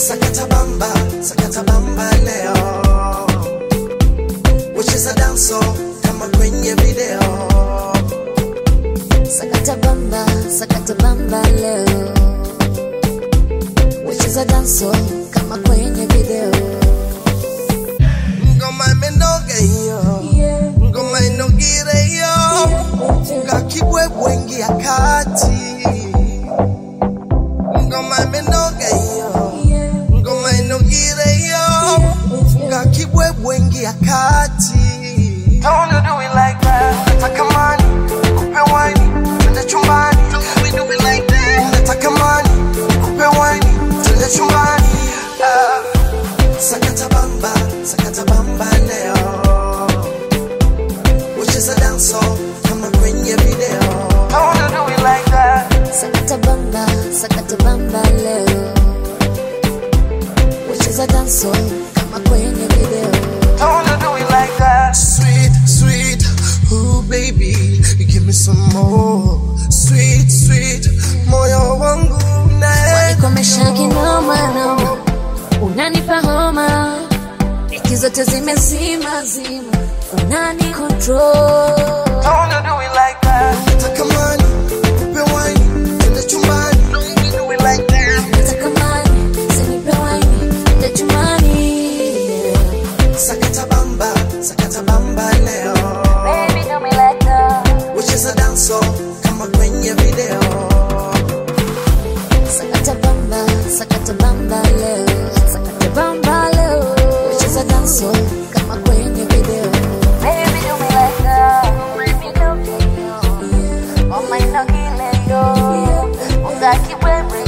sakata bamba sakata bamba leo wacheza danso kama kwenye video Sakata bamba, sakata bamba leo. Wacheza danso kama kwenye video. ngoma imenoga hiyo ngoma inogire hiyo ngakibwebwe ngia kati ngoma imenoga hiyo ngoma inogire hiyo ngakibwebwe ngia kati Don't you do it like that nataka mani kupe wine twende chumbani Don't we do it like that nataka mani kupe wine twende chumbani Ah. sakata bamba sakata bamba leo ucheza danso kama kwenye video Don't you do it like that Sakata bamba, sakata bamba leo. Wacheza danso kama kwenye video. Don't you do it like that Sweet, sweet, ooh baby you give me some more Sweet, sweet, moyo wangu nae Wanikomesha kinoma noma, unanipa homa, wiki zote zimezima zima, unani control. Don't you do it like that Nataka mani, kupe wine, twende chumbani Don't you do it like that Nataka mani, sinipe waini, ende chumbani. Sakata bamba, sakata bamba leo Baby, do me like that. Ucheza danso kama kwenye video Sakata bamba, sakata bamba leo. Sakata bamba leo. Wacheza danso kama kwenye video. Baby, do me like that. Baby, do me yo. Oh my, no, kill yo. Ungaki wewe